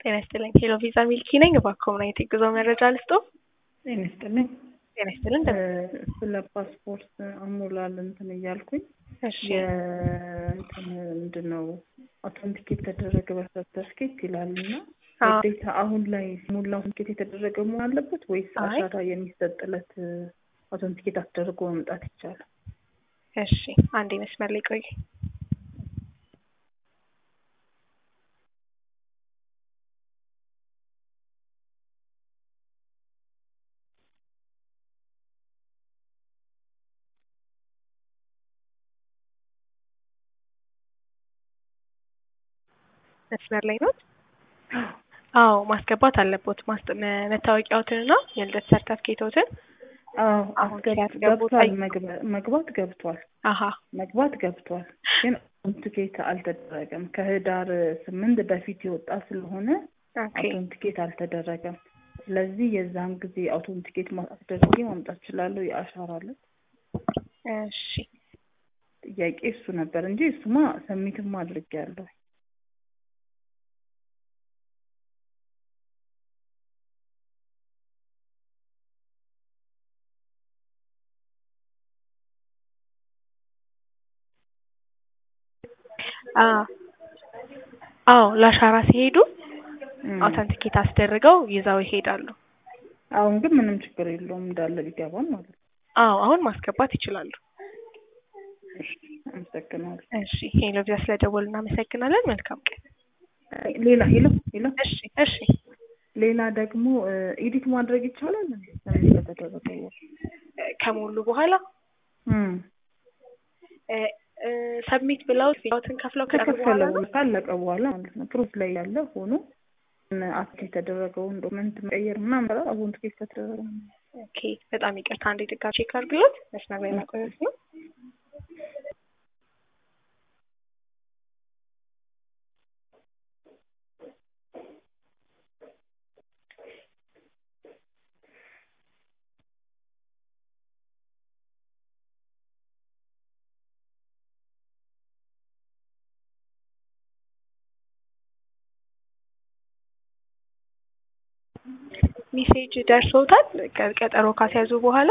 ጤና ይስጥልኝ። ሄሎ ቪዛ ሚልኪ ነኝ። እባክዎ ምን አይነት የጉዞ መረጃ ልስጦ? ጤና ይስጥልኝ። ጤና ይስጥልን። ስለ ፓስፖርት አሞላል እንትን እያልኩኝ እሺ የእንትን ምንድን ነው አውተንቲኬት የተደረገ በሰርተፍኬት ይላል እና አዎ። ግዴታ አሁን ላይ ሙላ አውተንቲኬት የተደረገ መሆን አለበት ወይስ አይ። አሻራ የሚሰጥለት አውተንቲኬት አስደርጎ መምጣት ይቻላል? እሺ አንዴ መስመር ላይ ቆይ። መስመር ላይ ነው? አዎ ማስገባት አለቦት። ማስተ- መ- መታወቂያዎትንና የልደት ሰርተፍኬቶትን አዎ አሁን አስገብ- ሲያስገቡ ገብቷል። ጠይ- መግባ- መግባት ገብቷል። አሀ መግባት ገብቷል፣ ግን አውተንቲኬት አልተደረገም። ከህዳር ስምንት በፊት የወጣ ስለሆነ ኦኬ አውተንቲኬት አልተደረገም። ስለዚህ የዛን ጊዜ አውተንቲኬት ማ- አስደርጌ ማምጣት እችላለሁ። የአሻራ ዕለት እሺ ጥያቄ እሱ ነበር እንጂ እሱማ ሰሚትም አድርጌያለሁ። አ- አዎ ለአሻራ ሲሄዱ እም። አውተንቲኬት አስደርገው ይዘው ይሄዳሉ። አሁን ግን ምንም ችግር የለውም እንዳለ ቢገባም ማለት ነው። አዎ አሁን ማስገባት ይችላሉ። እሺ፣ አመሰግናለሁ። እሺ ሄሎ ቪዛ ስለደወሉ እናመሰግናለን። መልካም ቀን። ሌላ ሄሎ ሄሎ እሺ እሺ ሌላ ደግሞ ኤዲት ማድረግ ይቻላል እንዴ? ሰሚት ከተደረገ በኋላ? ከሞሉ በኋላ እም። ሰብሚት ብለው ፊትን ከፍለው ከቀሩ ከከፈለ በኋላ ነው? በኋላ ካለቀ በኋላ ማለት ነው። ፕሩፍ ላይ ያለ ሆኖ አፕ የተደረገውን ዶክመንት መቀየር ምናምን በላ አሁን ትኬት ከተደረገ ኦኬ በጣም ይቅርታ አንዴ ድጋሚ ቼክ አድርግሎት መስመር ላይ ማቆየት ነው። ሜሴጅ ደርሶታል ቀ- ቀጠሮ ካስያዙ በኋላ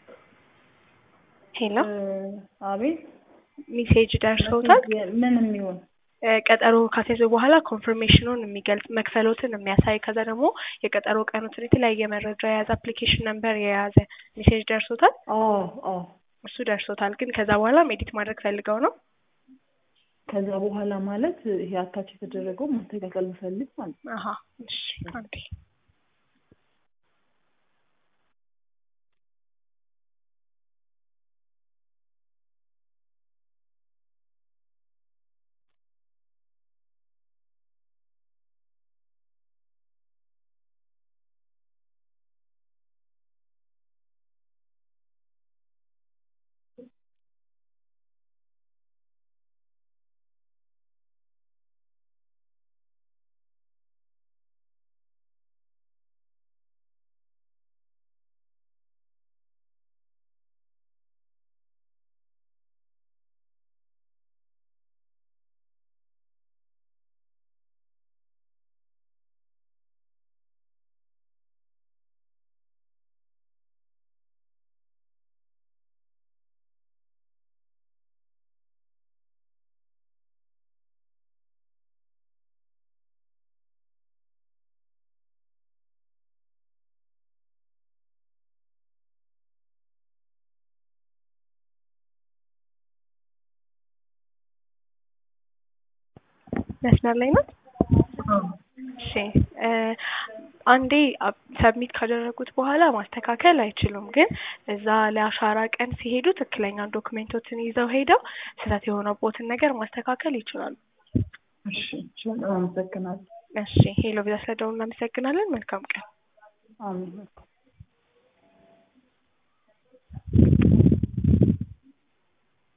ሄሎ አቤት ሜሴጅ ደርሶታል ምን የሚሆን እ፣ ቀጠሮ ካስያዙ በኋላ ኮንፈርሜሽኑን የሚገልጽ መክፈሎትን የሚያሳይ ከዛ ደግሞ የቀጠሮ ቀኑትን የተለያየ መረጃ የያዘ አፕሊኬሽን ነምበር የያዘ ሜሴጅ ደርሶታል አዎ አዎ እሱ ደርሶታል ግን ከዛ በኋላ ኤዲት ማድረግ ፈልገው ነው ከዛ በኋላ ማለት ይሄ አታች የተደረገው ማስተካከል ብፈልግ ማለት ነው። አሀ እሺ አንዴ መስመር ላይ ነው እሺ እ፣ አንዴ ሰብሚት ካደረጉት በኋላ ማስተካከል አይችሉም። ግን እዛ ለአሻራ ቀን ሲሄዱ ትክክለኛ ዶክሜንቶችን ይዘው ሄደው ስህተት የሆነቦትን ነገር ማስተካከል ይችላሉ። እሺ እሺ፣ በጣም አመሰግናለሁ። እሺ ሄሎ ቪዛ ስለደውሉ እናመሰግናለን። መልካም ቀን። አሜን።